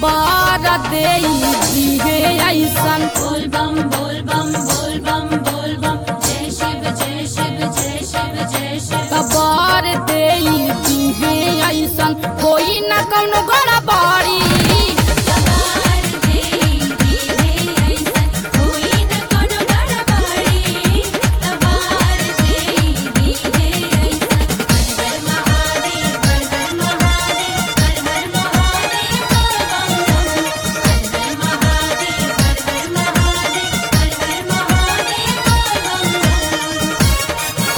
तबार दे दिहे ऐसन बोल बम बोल बम बोल बम बोल बम जय शिव जय शिव जय शिव जय शिव तबार दे दिहे ऐसन कोई न कौनो गड़बड़ी तबार दे दी है ऐसन कोई न कोनो गड़बड़ी तबार दे दी है ऐसन हर हर महादेव हर हर महादेव हर हर महादेव बोल बम बम हर हर महादेव हर हर महादेव हर हर महादेव बोल बम बम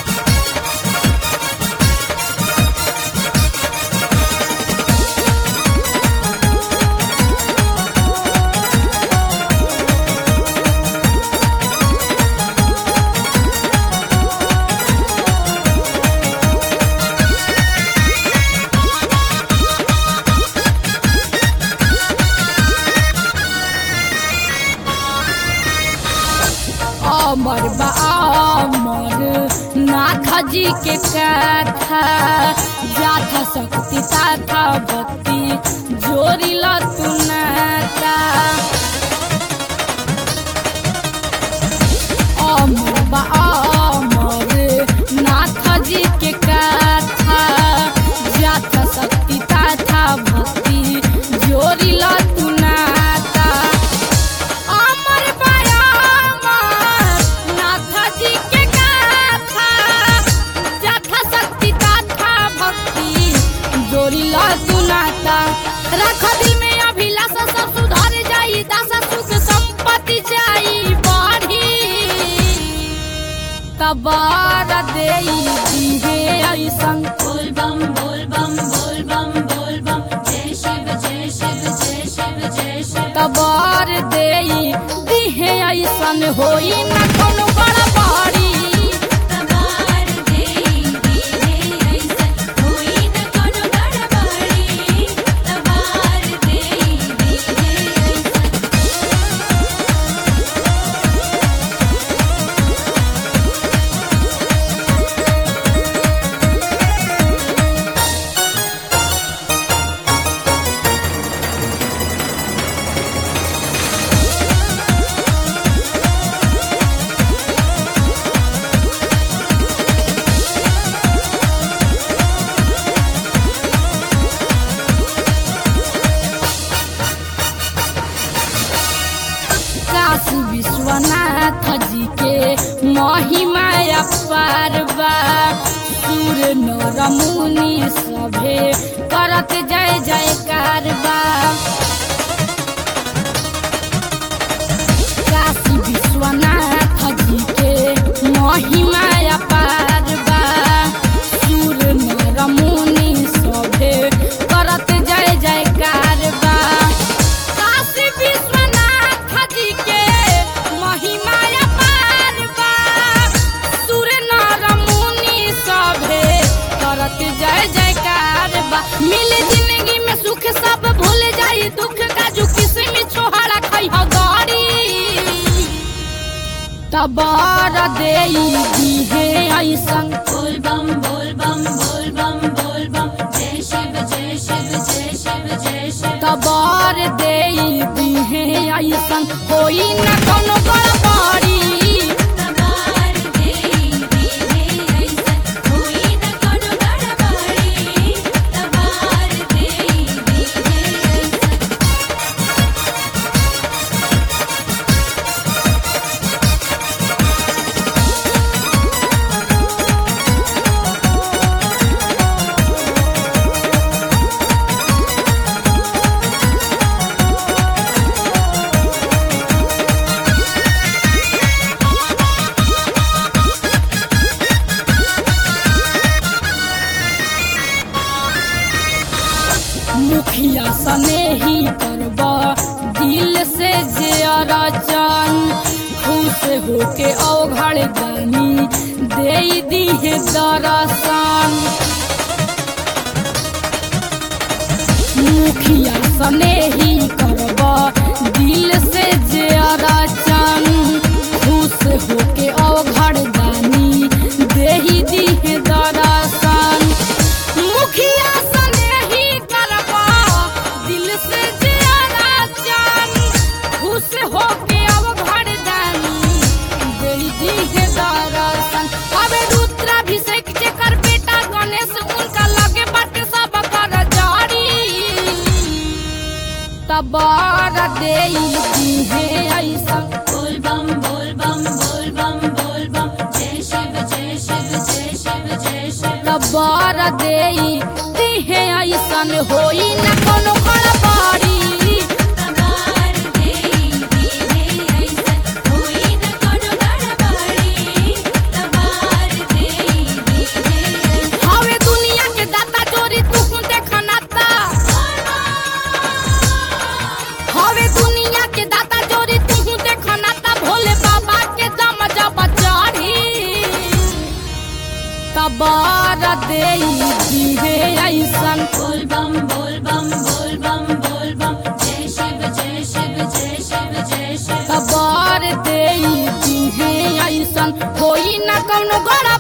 अमर बा अमर नाथ जी के कथा जाथा शक्ति ताथा भक्ति जोरी तू नाता अमर बा अमर नाथ जी के कथा जाथा शक्ति ताथा भक्ति जोरी तू नाता अमर बयामर नाथ जी के गाथा जथा शक्ति तथा भक्ति जोड़िला सुनाता रख दिल में अभिलाषा सब सुधर जाई दशा सुख संपत्ति जाई बढ़ी तबार दे दिहे ऐसन बोल बम बोल बम बोल बम बोल बम जय शिव जय शिव जय शिव जय शिव तबार दे दिहे ऐसन होई न कोनो गड़बड़ी तबार दे दी है ऐसन कोई न कोनो गड़बड़ी तबार दे दी है ऐसन काशी विश्वनाथ जी के महिमा अपार बा सूर्य नर मुनि सभे करत जय जयकार बा काशी विश्वनाथ जी के महिमा अपार बा सूर्य नर मुनि सभे करत जय जयकार बा काशी विश्वनाथ जी के महिमा अपार बा सूर्य नर मुनि सभे करत जय जयकार बा मिल जिंदगी में सुख सब भूल जाई दुख का जो किस्म छोहरा खई ह गड़ी तबार दे दिहे ऐसन बोल बम बोल बम बोल बम बोल बम जय शिव जय शिव जय शिव जय शिव तबार दे दिहे ऐसन होई न कोनो गड़बड़ी तबार दे दी है ऐसन कोई न कोनो गड़बड़ी तबार दे दी है ऐसन मुखिया सने ही करबा दिल से जे अरचन खुश होके अवघड़ गानी दे दिहे दरसन मुखिया सने ही करबा दिल से जे अरचन खुश होके अवघड़ गानी देही दिहे दरसन मुखिया सने ही करबा दिल से जे बर देई दिहे ऐसन होई न कोनो गड़बड़ी तबार देई दीहे ऐसन होई न कोनो गड़बड़ी तबार देई दीहे ऐसन हवे दुनिया के दाता चोरी तू देखनाता हवे दुनिया के दाता चोरी तू देखनाता भोले बाबा के दम जब चढ़ी तबार देई दिहे ऐसन बोल बम बोल बम बोल बम बोल बम जय शिव जय शिव जय शिव जय शिव खबर देई दिहे ऐसन होई न कौनो गड़ा